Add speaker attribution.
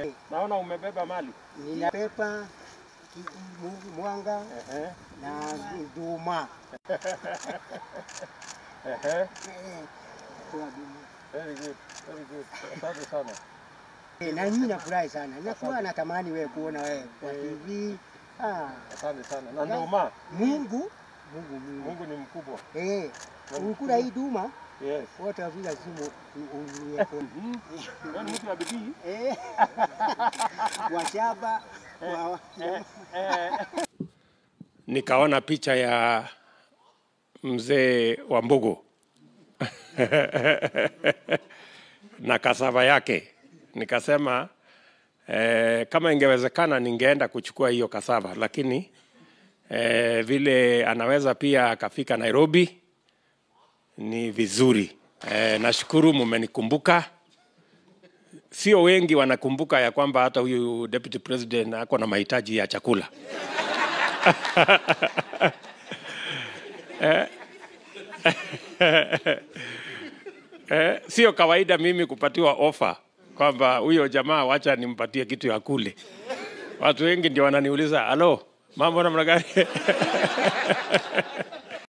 Speaker 1: Naona umebeba mali.
Speaker 2: Nina pepa ki- mu- mwanga
Speaker 1: Ehe,
Speaker 2: na nduma.
Speaker 1: ehe.
Speaker 2: Eh, kwa nduma.
Speaker 1: Very good, very good. Asante sana.
Speaker 2: Eh, Na mimi nafurahi sana, nakuwa natamani wewe kuona wewe kwa TV. Ah,
Speaker 1: Asante sana. Na nduma,
Speaker 2: Mungu Mungu Mungu.
Speaker 1: Mungu ni mkubwa.
Speaker 2: Eh, ukula hii duma
Speaker 1: Yes.
Speaker 2: wote wavila simu unuie kuni.
Speaker 1: Wewe ni mtu wa bidii.
Speaker 2: Eh, washaba wa
Speaker 3: nikaona picha ya mzee wa Mbugu na kasava yake, nikasema eh, kama ingewezekana ningeenda kuchukua hiyo kasava, lakini eh, vile anaweza pia akafika Nairobi ni vizuri. Eh, nashukuru mumenikumbuka. Sio wengi wanakumbuka ya kwamba hata huyu deputy president ako na mahitaji ya chakula. Eh, sio kawaida mimi kupatiwa ofa kwamba huyo jamaa wacha nimpatie kitu ya kule. Watu wengi ndio wananiuliza, halo, mambo namna gani?